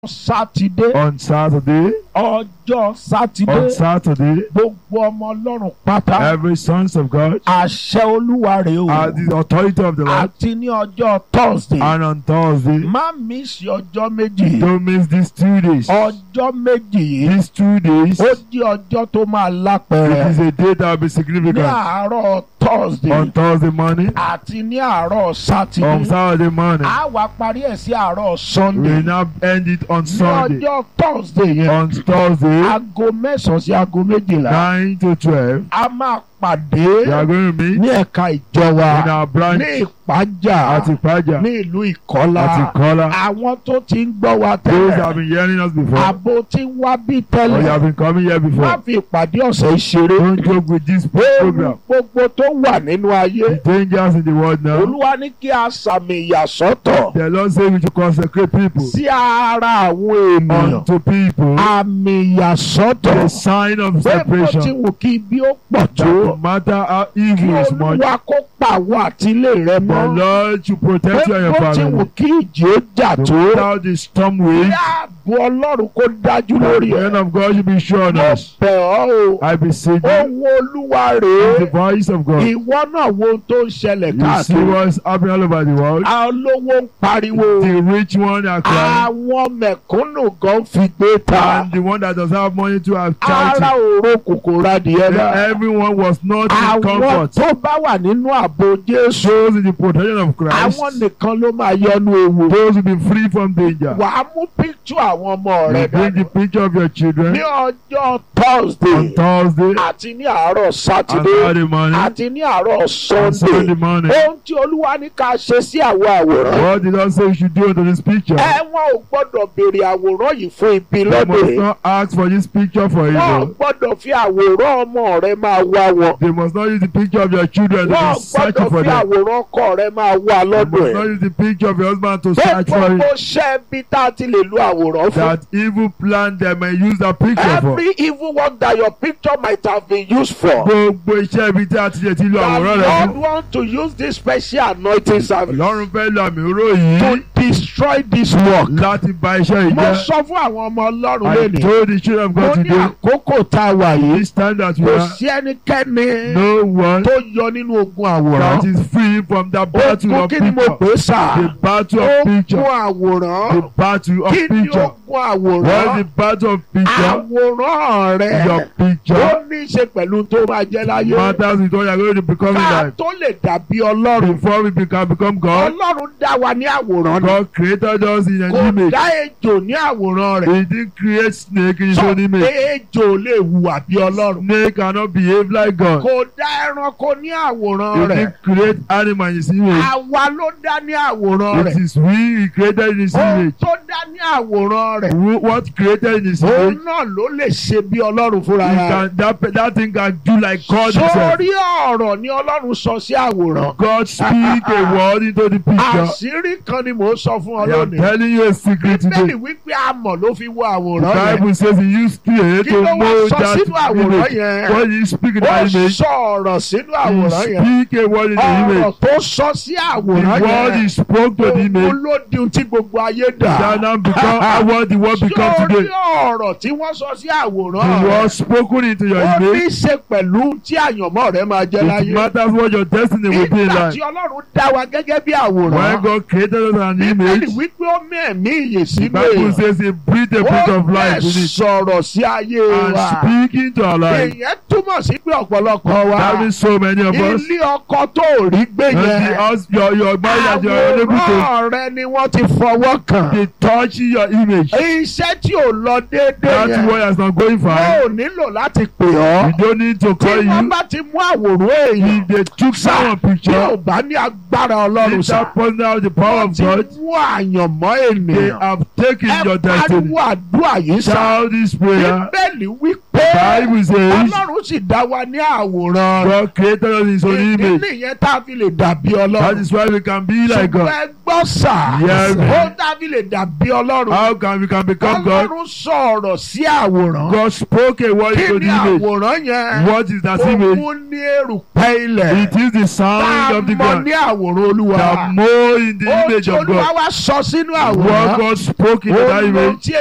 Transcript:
sátidé on Saturday, ọjọ́ sátidé on Saturday, gbogbo ọmọ ọlọ́run pátá every sons of God àṣẹ olúwa rèé o are the authority of the Lord. àti ní ọjọ́ thursday And on Thursday, má mísì ọjọ́ méjì don't miss these two days. ọjọ́ méjì yìí These two days, ó di ọjọ́ tó máa it lápẹẹrẹ is a day that will be ní significant. àárọ̀ thursday On Thursday morning, àti ní àárọ̀ on sátidé Saturday morning, a wá parí ẹ̀ sí àárọ̀ we sunday now end it on ní Sunday. ọjọ́ thursday yẹn On Thursday, aago mẹ́sàn-án sí aago méjìlá 9 to 12, a máa pàdé we are going to meet ní ẹ̀ka ìjọ wa in our branch ní ìpájà at Ipaja, ní ìlú ìkọ́lá at Ikola. àwọn tó ti ń gbọ́ wa Those that have tẹ́lẹ̀ been hearing us before, àbò tí ń wá bí or you tẹ́lẹ̀ have been coming here má before, fi ìpàdé ọ̀sẹ̀ ìṣeré don't joke with this ewu program. gbogbo tó wà nínú ayé The dangers in the world now. olúwa ní kí a sàmì ìyàsọ́tọ̀ The Lord says we should consecrate people sí ara àwọn ènìyàn unto people. àmì ìyàsọ́tọ̀ The sign of pé bó ti separation. wù kí bí ó pọ̀ That tó no matter how kí evil is much, olúwa kó pàwọ́ àtìlé rẹ the mọ́ Lord should pé protect you and your bó ti wù family. kí ìjì ó jà No tó matter how the storm kí waves, ààbò ọlọ́run kó dájú the lórí hand ẹ̀ of God should be sure on mo us. bẹ̀ ọ́ o I beseech you, ohun olúwa the rèé voice of God. ìwọ náà wo ohun tó ń ṣẹlẹ̀ You see káàkiri what's happening all over the world. àwọn olówó ń pariwo The rich one are crying, àwọn mẹ̀kúnnù gan fi gbé ta and the one that doesn't have money to have ara charity. òro kòkòrò adìyẹ náà Everyone was not in àwọn comfort. tó bá wà nínú ààbò jésù Those in the protection of Christ, àwọn nìkan ló máa yọnu ewu those will be free from danger. wàá mú píktù àwọn ọmọ rẹ You bring the dání picture of your children ní ọjọ́ thursday on Thursday àti ní àárọ̀ and sátidé Saturday morning àti ní àárọ̀ and sunday Sunday morning. ohun tí olúwa ní ká ṣe sí àwọn àwòrán What did God say you should do unto this picture? ẹ wọn ò gbọ́dọ̀ béèrè àwòrán yìí fún ibi You lọ́dọ̀ must yìí not ask for this picture for wọn ò evil. gbọ́dọ̀ fi àwòrán ọmọ rẹ máa wá wọn They must not use the picture of your children to wọn ò be searching gbọ́dọ̀ for fi them. àwòrán ọkọ rẹ máa wá They lọ́dọ̀ must not ẹ̀ use the picture of your husband to pé search for gbogbo it. ṣẹ́ bí tá a ti lè lo àwòrán fún That evil plan they may use that picture for. every evil work that your picture might have been used for Gbogbo iṣẹ́ ibi tí a ti lè ti lo the àwòrán rẹ̀ Lord fún. want to use this special anointing service Ọlọ́run fẹ́ lo àmì òró to yìí destroy this work láti bà iṣẹ́ yìí mo jẹ́. sọ fún àwọn ọmọ ọlọ́run I lónìí told the children of mo God ní today, àkókò tá a wà yìí this time that we kò are, sí ẹnikẹ́ni no one tó yọ nínú ogun àwòrán that is free from the battle ogun of kí ni mo picture. pè é sà The battle of ogun picture. àwòrán The battle of kí ni picture. ogun What is àwòrán the battle of picture? àwòrán rẹ Your ó picture ní í ṣe pẹ̀lú tó máa jẹ́ láyé matters with what you are going to become in ká life. tó lè dàbí ọlọ́run Before we become, become God, ọlọ́run dá wa ní àwòrán ni God created us in an kò image. dá ejò ní àwòrán rẹ̀ He didn't create snake in his sọ own pé image. ejò lè hùwà bí ọlọ́run Snake cannot behave like God. kò dá ẹranko ní He àwòrán rẹ̀ didn't create animal in his image. àwa ló dá ní àwòrán It rẹ̀ is we he created in his ohun image. tó dá ní àwòrán rẹ̀ Who- What created in his òun image? náà ló lè ṣe bí ọlọ́run fúnra He rẹ̀ can, that, that thing can do like God himself. sórí ọ̀rọ̀ ni ọlọ́run sọ sí àwòrán God speak a word into the picture. àṣírí kan ni mò ń sọ fún ọ I am lónìí telling you a secret bíbélì today. wípé amọ̀ ló fi wo The àwòrán yẹn Bible says he used clay kí to ló wá mold sọ that sínú àwòrán image. yẹn When you speak in ó that image, sọ ọ̀rọ̀ sínú he àwòrán yẹn speak a word in the ọ̀rọ̀ image. tó sọ sí The àwòrán word yẹn he spoke to the òun image ló di ohun tí gbogbo ayé dà that now become how what the word become sórí today. ọ̀rọ̀ tí wọ́n sọ sí The àwòrán word rẹ̀ spoken into your ó ní image. í ṣe pẹ̀lú tí àyànmọ́ rẹ̀ máa jẹ́ It láyé matters what your destiny will be in nígbà life. tí ọlọ́run dá wa gẹ́gẹ́ bí When àwòrán God created us an bíbélì image, wípé ó mẹ́ẹ̀mí ìyè the sínú Bible èèyàn says he breathed a breath ó of life bẹ̀ in it. sọ̀rọ̀ sí ayé And wa speaking to our life. èèyàn túmọ̀ sí pé ọ̀pọ̀lọpọ̀ wa That means so many of us. ilé ọkọ tó ò rí gbé And the yẹn house, your, your marriage that you are unable to àwòrán rẹ ni wọ́n ti fọwọ́ kàn they touch your image. iṣẹ́ tí ò lọ déédéé That yẹn word has not going wọn fine. ò nílò láti pè ọ́ You don't need to tí call wọ́n you. bá ti mú àwòrán èèyàn If they took someone tí ò picture, bá ní agbára ọlọ́run if sá that person has the power wọ́n of ti God, mú àyànmọ́ they ènìyàn have taken ẹ your destiny. pariwo àdúrà yìí sá Shout this prayer. bíbélì wípé Bible says ọlọ́run sì dá wa ní àwòrán God created us in his own ìdí image. nìyẹn tá a fi lè dàbí That ọlọ́run is why we can be like ṣùgbọ́n God. ẹ gbọ́ sà Yes. ó tá a fi lè dàbí ọlọ́run How can we can become God? ọlọ́run sọ̀rọ̀ sí àwòrán God spoke a word kí into ni the image. àwòrán yẹn What is that image? òun ní erùpẹ̀ ilẹ̀ It is the tá sound a of the mọ ground. ní àwòrán olúwa That more in the ó image tí of olúwa God. wá sọ sínú What àwòrán God spoke into ó that ló image tí